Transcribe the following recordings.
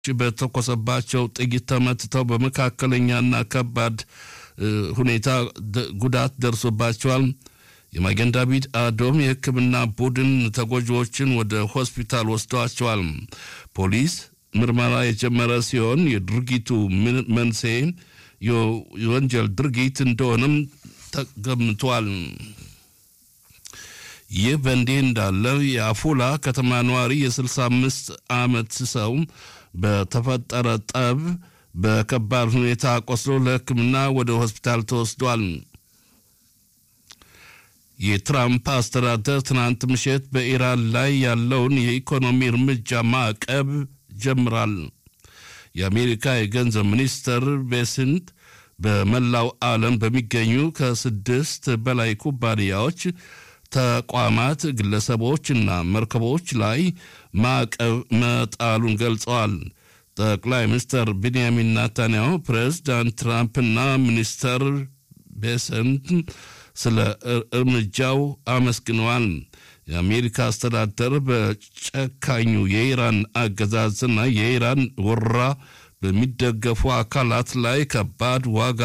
በተኮሰባቸው ጥይት ተመትተው በመካከለኛና ከባድ ሁኔታ ጉዳት ደርሶባቸዋል። የማጌን ዳቪድ አዶም የሕክምና ቡድን ተጎጂዎችን ወደ ሆስፒታል ወስደዋቸዋል። ፖሊስ ምርመራ የጀመረ ሲሆን የድርጊቱ መንስኤ የወንጀል ድርጊት እንደሆነም ተገምቷል። ይህ በእንዲህ እንዳለ የአፉላ ከተማ ነዋሪ የ65 ዓመት ሰው በተፈጠረ ጠብ በከባድ ሁኔታ ቆስሎ ለሕክምና ወደ ሆስፒታል ተወስዷል። የትራምፕ አስተዳደር ትናንት ምሽት በኢራን ላይ ያለውን የኢኮኖሚ እርምጃ ማዕቀብ ጀምራል። የአሜሪካ የገንዘብ ሚኒስትር ቤስንት በመላው ዓለም በሚገኙ ከስድስት በላይ ኩባንያዎች፣ ተቋማት፣ ግለሰቦችና መርከቦች ላይ ማዕቀብ መጣሉን ገልጸዋል። ጠቅላይ ሚኒስትር ቤንያሚን ናታንያሁ ፕሬዝዳንት ትራምፕና ሚኒስተር ቤሰንት ስለ እርምጃው አመስግነዋል። የአሜሪካ አስተዳደር በጨካኙ የኢራን አገዛዝና የኢራን ወረራ በሚደገፉ አካላት ላይ ከባድ ዋጋ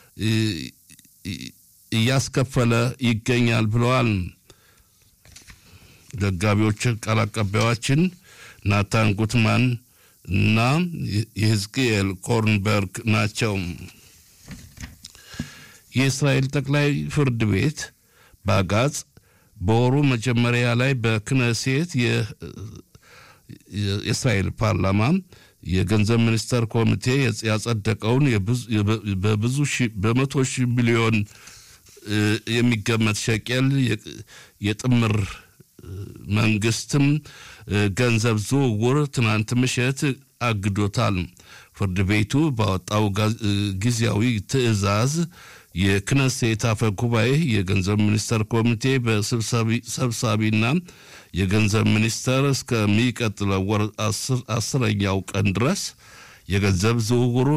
እያስከፈለ ይገኛል ብለዋል። ዘጋቢዎች ቃል አቀባዮችን ናታን ጉትማን እና የህዝቅኤል ኮርንበርግ ናቸው። የእስራኤል ጠቅላይ ፍርድ ቤት በአጋጽ በወሩ መጀመሪያ ላይ በክነሴት የእስራኤል ፓርላማ የገንዘብ ሚኒስቴር ኮሚቴ ያጸደቀውን በብዙ በመቶ ሺህ ሚሊዮን የሚገመት ሸቄል የጥምር መንግስትም ገንዘብ ዝውውር ትናንት ምሽት አግዶታል። ፍርድ ቤቱ ባወጣው ጊዜያዊ ትዕዛዝ የክነሴት አፈ ጉባኤ የገንዘብ ሚኒስቴር ኮሚቴ በሰብሳቢና የገንዘብ ሚኒስቴር እስከሚቀጥለው ወር አስረኛው ቀን ድረስ የገንዘብ ዝውውሩ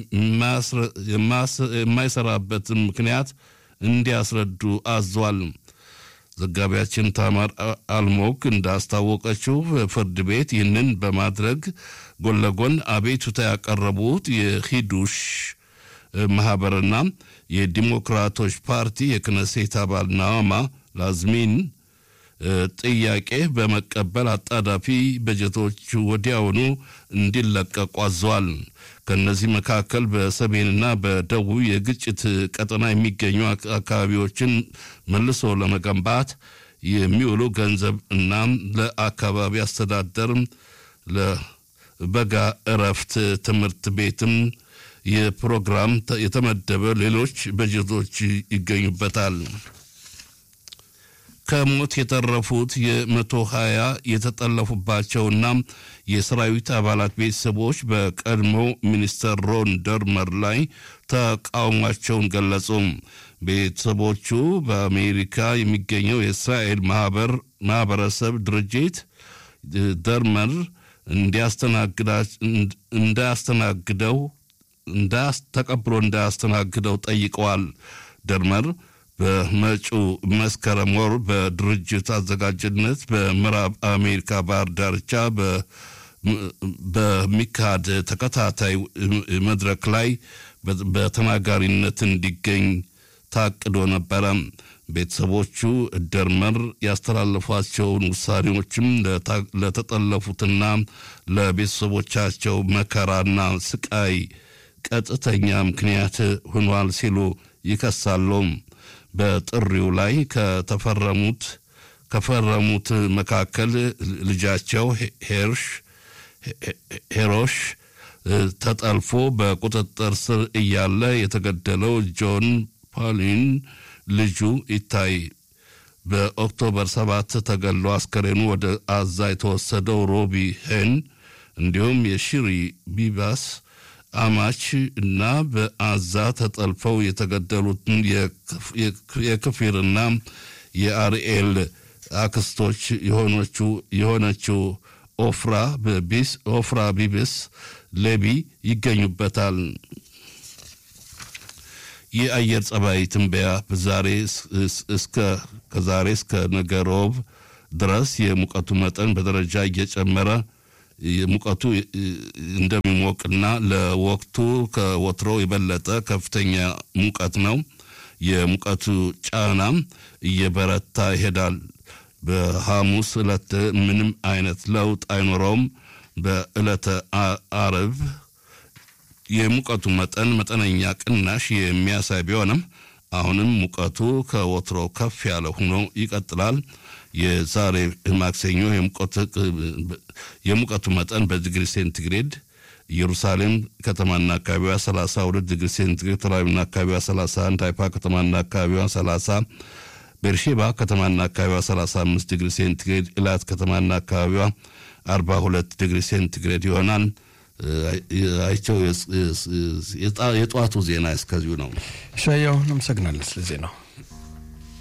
የማይሰራበትን ምክንያት እንዲያስረዱ አዟል። ዘጋቢያችን ታማር አልሞክ እንዳስታወቀችው ፍርድ ቤት ይህንን በማድረግ ጎን ለጎን አቤቱታ ያቀረቡት የሂዱሽ ማህበርና የዲሞክራቶች ፓርቲ የክነሴት አባል ናዋማ ላዝሚን ጥያቄ በመቀበል አጣዳፊ በጀቶች ወዲያውኑ እንዲለቀቁ አዘዋል። ከእነዚህ መካከል በሰሜንና በደቡብ የግጭት ቀጠና የሚገኙ አካባቢዎችን መልሶ ለመገንባት የሚውሉ ገንዘብ እና ለአካባቢ አስተዳደር፣ ለበጋ እረፍት ትምህርት ቤትም የፕሮግራም የተመደበ ሌሎች በጀቶች ይገኙበታል። ከሞት የተረፉት የመቶ ሀያ የተጠለፉባቸውና የሰራዊት አባላት ቤተሰቦች በቀድሞ ሚኒስተር ሮን ደርመር ላይ ተቃውሟቸውን ገለጹ። ቤተሰቦቹ በአሜሪካ የሚገኘው የእስራኤል ማህበረሰብ ድርጅት ደርመር እንዳያስተናግደው ተቀብሎ እንዳያስተናግደው ጠይቀዋል። ደርመር በመጪው መስከረም ወር በድርጅት አዘጋጅነት በምዕራብ አሜሪካ ባህር ዳርቻ በሚካሄድ ተከታታይ መድረክ ላይ በተናጋሪነት እንዲገኝ ታቅዶ ነበረ። ቤተሰቦቹ ደርመር ያስተላለፏቸውን ውሳኔዎችም ለተጠለፉትና ለቤተሰቦቻቸው መከራና ስቃይ ቀጥተኛ ምክንያት ሆኗል ሲሉ ይከሳሉ። በጥሪው ላይ ከተፈረሙት ከፈረሙት መካከል ልጃቸው ሄርሽ ሄሮሽ ተጠልፎ በቁጥጥር ስር እያለ የተገደለው ጆን ፓሊን ልጁ ይታይ በኦክቶበር ሰባት ተገሎ አስከሬኑ ወደ አዛ የተወሰደው ሮቢ ሄን እንዲሁም የሺሪ ቢባስ አማች እና በአዛ ተጠልፈው የተገደሉትን የክፊርና የአርኤል አክስቶች የሆነችው ኦፍራ ቢስ ኦፍራ ቢብስ ሌቢ ይገኙበታል። የአየር ጸባይ ትንበያ ዛሬ እስከ ከዛሬ እስከ ነገ ሮብ ድረስ የሙቀቱ መጠን በደረጃ እየጨመረ ሙቀቱ እንደሚሞቅና ለወቅቱ ከወትሮ የበለጠ ከፍተኛ ሙቀት ነው። የሙቀቱ ጫናም እየበረታ ይሄዳል። በሐሙስ ዕለት ምንም አይነት ለውጥ አይኖረውም። በዕለተ አርብ የሙቀቱ መጠን መጠነኛ ቅናሽ የሚያሳይ ቢሆንም አሁንም ሙቀቱ ከወትሮ ከፍ ያለ ሆኖ ይቀጥላል። የዛሬ ማክሰኞ የሙቀቱ መጠን በዲግሪ ሴንቲግሬድ ኢየሩሳሌም ከተማና አካባቢዋ 32 ዲግሪ ሴንቲግሬድ፣ ተላቪቭና አካባቢዋ 31፣ ሃይፋ ከተማና አካባቢዋ 30፣ ቤርሼባ ከተማና አካባቢዋ 35 ዲግሪ ሴንቲግሬድ፣ ኢላት ከተማና አካባቢዋ 42 ዲግሪ ሴንቲግሬድ ይሆናል። አይቸው የጠዋቱ ዜና እስከዚሁ ነው። ሻያው አመሰግናለን ስለ ዜናው።